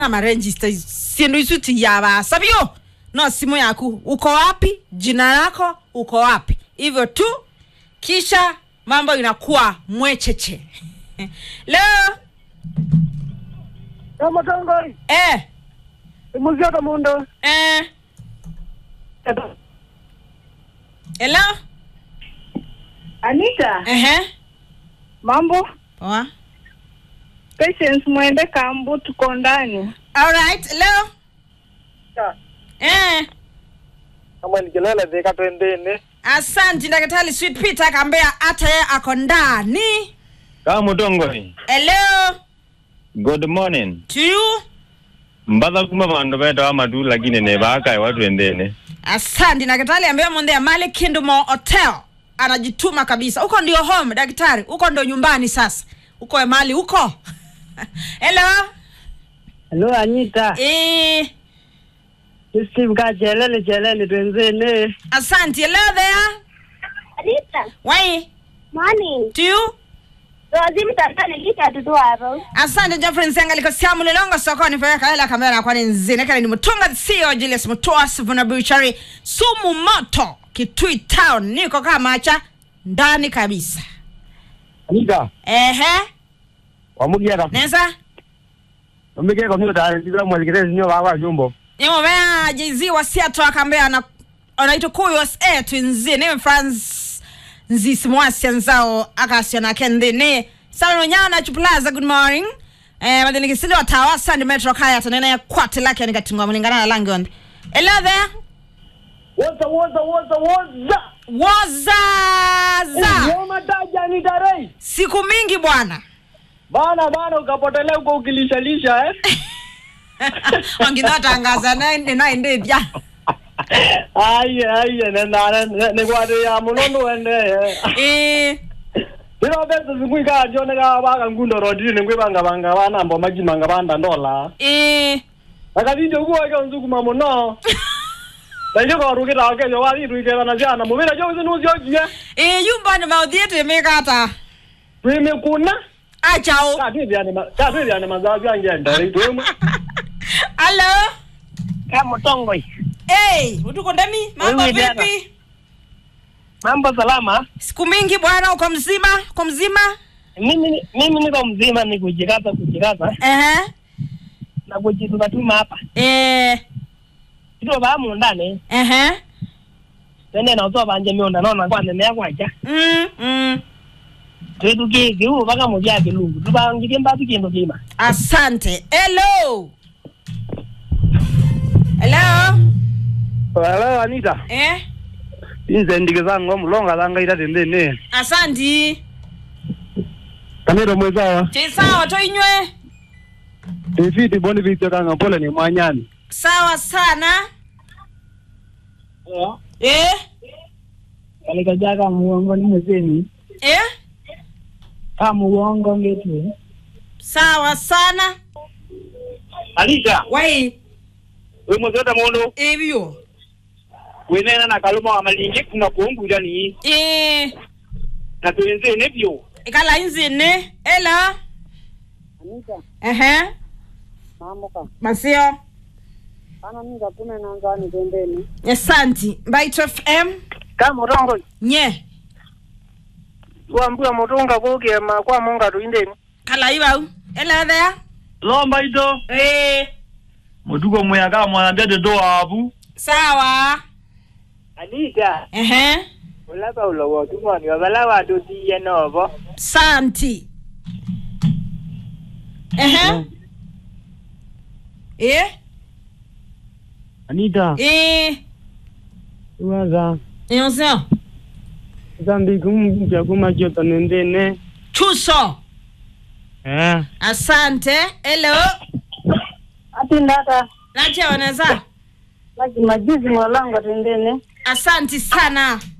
amarejista sindu isu tiyabasa byo no simu yaku uko wapi jina lako uko wapi hivyo tu kisha mambo inakuwa mwecheche leo Ramotongoi, eh, imuziota mundo. eh, hello Anita, ehe mambo? poa Patience mwende kambu tuko ndani. alright leo eh kama nikilala thika twendeni asante ndakatali sweet peter akambea hata yeye ako ndani kama mutongoi hello good morning to you mbatha kuma vandu vetawa matu lakini nevaakai watwendeni asante daktari ambaye mondea mali kindumo hotel anajituma kabisa huko ndio home daktari huko ndio nyumbani sasa huko mali huko hello Hello Anita, eh, Steve ka chelele chelele twenzene. asante hello there Anita, wai morning. to you Rozi mtandani lika tutu hapo. asante jeffrey nsenga liko siamu lilongo sokoni feka hela kamera kwani nzine kale ni mutunga sio julius mutoa sivuna buchari sumu moto kitui town niko kama cha ndani kabisa anika ehe wamugiata neza omike komyuta ndira mwalikite sinyo vakwa jumbo nimomea jz wa seattle akambea ana anaitwa kuyos e twinzi ni france nzisi mwasia nzao akasiana kendini salano nyao na chuplaza good morning eh madini kisili wa tawa sandi metro kaya tanena ya kwate lake nikatingwa mlingana na langi ondi hello there Woza woza woza woza. wazaza Yoma taja Anita Ray. siku mingi bwana Bana bana ukapotelea huko ukilishalisha eh. wanginotangaza naendethya Aya aya nenda ne kwade ya munondo wende. eh Bino bese zingwika jone ka baka ngundo rodini ne kwebanga banga bana mbo majimanga banda ndola. eh Akabindi kuwa ke nzukuma muno. Ndio kwa rukita ke yo wali ruike na jana mubira jo zinu zyo jia. eh yumbani mauthiete mikata Prime kuna. achao Katwibyane ma katwibyane mazazi yange ndare twemwe. Hello. Kama tongoi. Hey, utuko ndani? Mambo Wewe dada. vipi? Mambo salama. Siku mingi bwana, uko mzima? Uko mzima? Mimi mimi niko mzima ni kujikaza kujikaza Ehe. na kujituka tuma hapa. Eh, Ndio ba mu ndani. ehe. Tende na utoa banje mionda naona kwa nene yako acha. Mm, mm. Twetu ki ki u baka mu ya kilungu. Tuba ngike mbatu kindu kima. Asante. Hello. Hello. hello anita Eh? inze ndike zangu mulonga zanga ita tendeni Asante. kanero mwezawa Chisawa toinywe. ifiti boni vityo kanga pole ni mwanyani Sawa sana. Eh? Kalika jaka muongo ni mzeni. Eh? Kama muongo ngetu. Sawa sana. alisha Wai, we mwezota mundu ebyo. winena na kaluma wa malingi kuna kuunguja ni Eh, na twenzene vyo ikala inzine. Hello. Anita, Ehe. mamuka. Masio. Ana mimi kapuna na ngani tendeni. Asante. Bite FM. Kama tongoi. Nye. Tuambia mutunga kuke ma kwa munga tuindeni. Kala iwau. Hello there. lomba ito Eh. mutuko mweyaka mwanambia dedo abu Sawa. Anita, Ehe. ulaba ulowo tumoni wabala watu tiye novo. Santi. Ehe. Eh? Anita, Eh. waza. Yonse. Zambi kumja kumajota nendene. Chuso. Eh. Asante. Hello. Ati ndaka. Nache waneza. Maji majuzi mwalanga tendene. Asante sana.